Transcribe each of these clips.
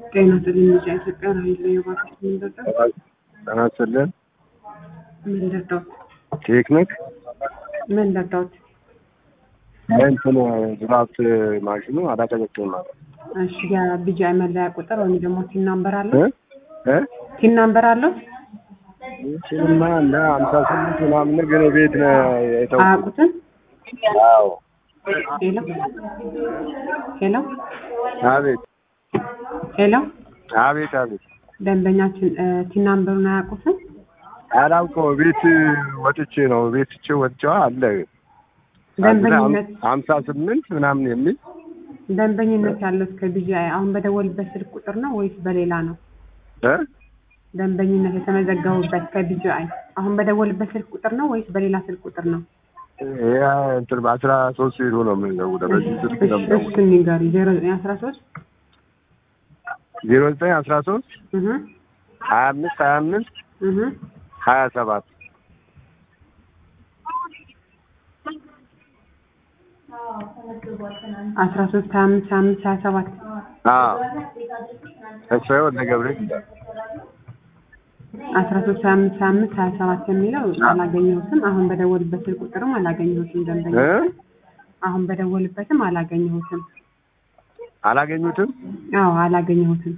ጤና ይስጥልኝ ልጅ ኢትዮጵያ ራሔል ነኝ። እባክሽ ምን ልርዳዎት? ጤና ይስጥልን። ምን ልርዳዎት? ቴክኒክ ምን ልርዳዎት? እንትን ድራፍት ማሽኑ አላቀዘቅዝም ማለት እሺ የቢጂአይ መለያ ቁጥር ወይም ደግሞ ቲን ናምበር አለው? እ እ ቲን ናምበር አለው? ይችንማ እንደ ሀምሳ ስምንት ምናምን ግን ቤት ነው የተው አያውቁትም? አዎ ሄሎ ሄሎ አቤት ሄሎ አቤት አቤት ደንበኛችን እ ቲን ናምበሩን አያውቁትም? አላውቀው ቤት ወጥቼ ነው ቤት ትቼ ወጥቼዋ አለ ደንበኝነት ሀምሳ ስምንት ምናምን የሚል ደንበኝነት ያለው እስከ ቢጂአይ አሁን በደወልበት ስልክ ቁጥር ነው ወይስ በሌላ ነው? እ ደንበኝነት የተመዘገቡበት ከቢጂአይ አሁን በደወልበት ስልክ ቁጥር ነው ወይስ በሌላ ስልክ ቁጥር ነው? ያ እንትን በአስራ ሶስት ሄዶ ነው የምንደውለው በዚህ ስልክ ነው እሺ የምንደውለው እሱን ንገሪ ዜሮ ዘጠኝ አስራ ሶስት ዜሮ ዘጠኝ አስራ ሶስት እህ ሀያ አምስት ሀያ አምስት እህ ሀያ ሰባት አስራ ሶስት ሀያ አምስት ሀያ አምስት ሀያ ሰባት አዎ ተስፋዬ ወልደ ገብርኤል ይላል አስራ ሶስት ሀያ አምስት ሀያ አምስት ሀያ ሰባት የሚለው አላገኘሁትም። አሁን በደወልበት ስልክ ቁጥርም አላገኘሁትም። ደንበኛ እ አሁን በደወልበትም አላገኘሁትም። አላገኙትም አዎ አላገኘሁትም።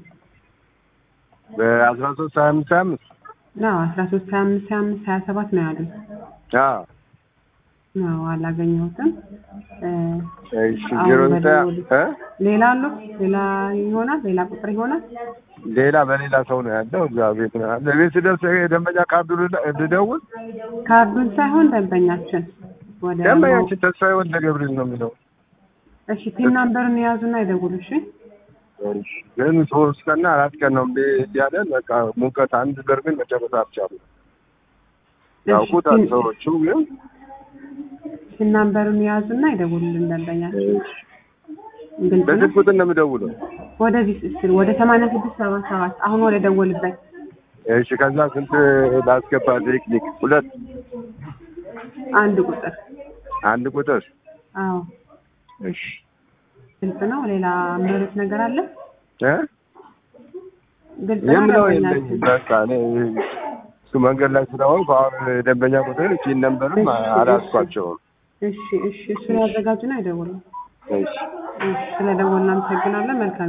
በአስራ ሶስት ሀያ አምስት ሀያ አምስት አዎ አስራ ሶስት ሀያ አምስት ሀያ አምስት ሀያ ሰባት ነው ያሉት። አዎ አዎ አላገኘሁትም። እ እሺ አሁን ዜሮ ዘጠኝ በደወሉት እ ሌላ አለው ሌላ ይሆናል ሌላ ቁጥር ይሆናል። ሌላ በሌላ ሰው ነው ያለው እዛ ቤት ነው ያለው ቤት ስደርስ የደንበኛ ካርዱ ልደ- ልደውል ካርዱን ሳይሆን ደንበኛችን ወደ ደንበኛችን ተስፋዬ ወልደ ገብርኤል ነው የሚለው እሺ ፒን ናምበርን የያዙና ይደውሉ። እሺ ግን ሶስት ቀንና አራት ቀን ነው እንዴ ያለን በቃ ሙቀት አንድ በርሜል መጨረስ አልቻሉም ያውቁታል ፒን- ሰዎቹ ግን ፒን ናምበርን የያዙና ይደውሉልን ደንበኛችን። ግልጽ ነው። በስልክ ቁጥር ነው የምደውለው ወደዚህ ስል ወደ ሰማንያ ስድስት ሰባ ሰባት አሁን ወደ ደወልበት እሺ ከዛ ስንት ላስገባ ቴክኒክ ሁለት አንድ ቁጥር አንድ ቁጥር አዎ እሺ ግልጽ ነው። ሌላ ምርት ነገር አለ? እ ግልጽ ነው የምለው ደንበኛችን። የለኝም በቃ እኔ እሱ መንገድ ላይ ስለሆንኩ አሁን ደንበኛ ቁጥር ፒን ነምበርም እሺ፣ አላስኳቸውም እሺ እሺ እሱን ያዘጋጁና ይደውሉ። እሺ እሺ ስለደወልን እናመሰግናለን። መልካም